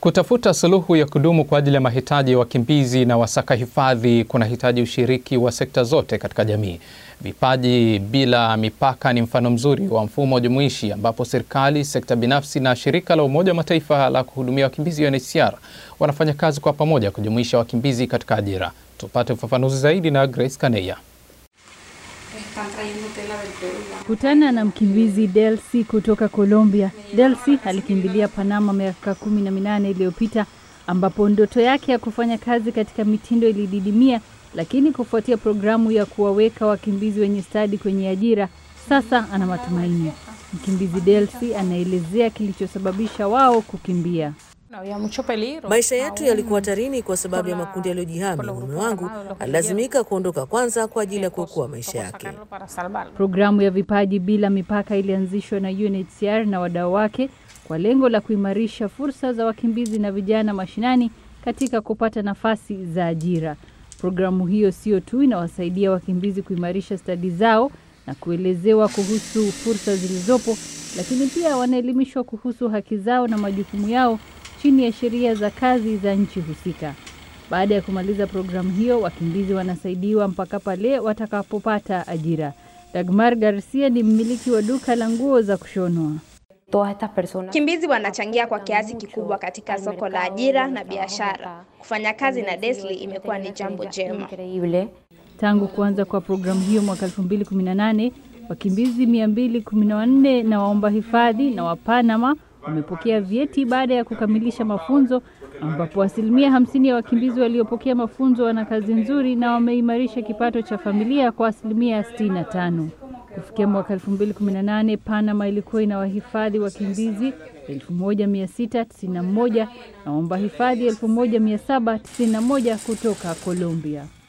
Kutafuta suluhu ya kudumu kwa ajili ya mahitaji ya wakimbizi na wasaka hifadhi kunahitaji ushiriki wa sekta zote katika jamii. Vipaji Bila Mipaka ni mfano mzuri wa mfumo jumuishi ambapo serikali, sekta binafsi na shirika la Umoja wa Mataifa la kuhudumia wakimbizi UNHCR wanafanya kazi kwa pamoja kujumuisha wakimbizi katika ajira. Tupate ufafanuzi zaidi na Grace Kaneya. Kutana na mkimbizi Delcy kutoka Colombia. Delcy alikimbilia Panama miaka kumi na minane iliyopita ambapo ndoto yake ya kufanya kazi katika mitindo ilididimia, lakini kufuatia programu ya kuwaweka wakimbizi wenye stadi kwenye ajira, sasa ana matumaini. Mkimbizi Delcy anaelezea kilichosababisha wao kukimbia. Maisha yetu yalikuwa hatarini kwa sababu ya makundi yaliyojihami. Mume wangu alilazimika kuondoka kwanza kwa ajili ya kuokoa maisha yake. Programu ya Vipaji Bila Mipaka ilianzishwa na UNHCR na wadau wake kwa lengo la kuimarisha fursa za wakimbizi na vijana mashinani katika kupata nafasi za ajira. Programu hiyo sio tu inawasaidia wakimbizi kuimarisha stadi zao na kuelezewa kuhusu fursa zilizopo, lakini pia wanaelimishwa kuhusu haki zao na majukumu yao chini ya sheria za kazi za nchi husika. Baada ya kumaliza programu hiyo, wakimbizi wanasaidiwa mpaka pale watakapopata ajira. Dagmar Garcia ni mmiliki wa duka la nguo za kushonwa. Wakimbizi wanachangia kwa kiasi kikubwa katika soko la ajira na biashara. Kufanya kazi na Desli imekuwa ni jambo jema. Tangu kuanza kwa programu hiyo mwaka 2018, wakimbizi 214 na waomba hifadhi na wa Panama wamepokea vyeti baada ya kukamilisha mafunzo, ambapo asilimia hamsini ya wakimbizi waliopokea mafunzo wana kazi nzuri na wameimarisha kipato cha familia kwa asilimia 65. Kufikia mwaka 2018 Panama ilikuwa ina wahifadhi wakimbizi 1691 na waomba hifadhi 1791 kutoka Colombia.